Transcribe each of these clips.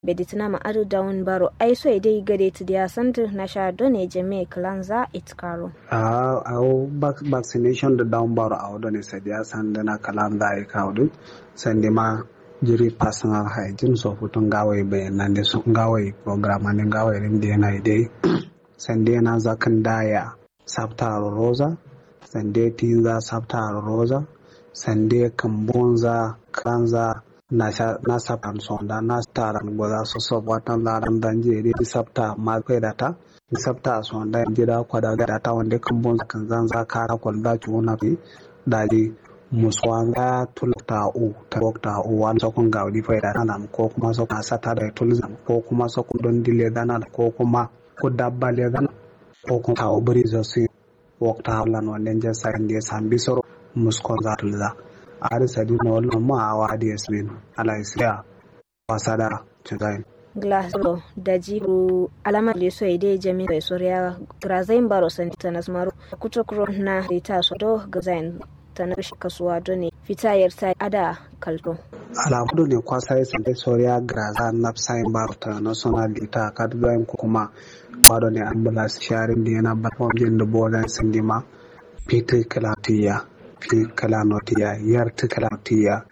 beditina ma adu down baro ai so dai gade ti dia santu na sha done jeme klanza itkaro a au vaccination da down baro a wadone sai dia sanda na kalanza ai kawdu sande ma jiri personal hygiene so futun gawai bayanan da sun gawai program ne gawai rin da yana dai sande na zakan daya sabta roza sande tinza sabta roza sande kambonza kanza na sabta sonda na staran goza so so watan laran danje di sabta ma kai data sabta sonda jira kwada da ta wanda kambonza kan zanza kara kwalda tuna fi daji muswanga tulta u ta ta u wan sokon gawdi fayda nan ko kuma sokon sata da tulzam ko kuma sokon don dile dana ko kuma ko dabba le dana ko kuma ta ubri zo si wakta hawlan wanden je sande sambi soro muskon za tulza ari sadi na wallan ma awa di yasmin ala isya wasada tuzain glasgow da jiru alamar da so ide jami da soriya grazain baro santa nasmaru kutokro na rita so do gazain ta na kasuwa done fitayar ta ada kalto alamudu ne kwasa ya sanda soriya graza na sayin baro ta national dita kadbayin ko kuma wado ne ambulance sharing da yana batmam jin da bolan sindima peter kalatiya fi kalanotiya yar ta kalatiya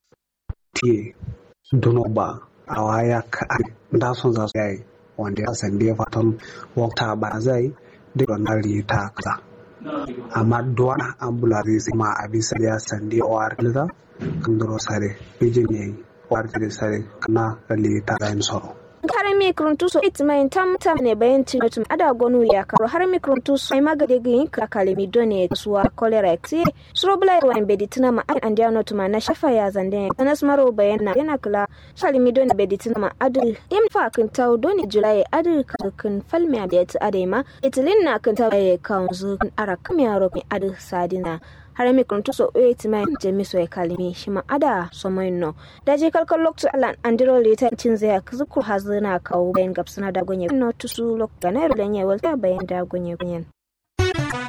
ti dunoba a waya ka da son za su yayi wanda ya sanda ya fatan wakta ba zai da wannan rita kaza amma duwana ambulance ma a bisa ya sande war liza kan duro sare bijin yayi war sare kana ralita da soro har mikruntuso itmain tam tam ne bayan tinotum ada gonu ya karo har mikruntuso ai magade gin ka kalemi done suwa cholera ti surobla wa beditina ma an andia no tuma na shafa ya zande anas maro bayan na yana kula shalimi done beditina ma adul im fa kan taw done julai adul kan falmi abiyat adema itilin na kan taw ya kaunzu ara kamya ro adul sadina har mi kuntu so e ti mai jemi so e kalimi shi ma ada so mai no da je kalkal lokto alan andiro leta cin zai ka zuku hazina kawo bayan gapsuna da gonye no tusu lok ganairu lenye wal bayan da gonye gonyen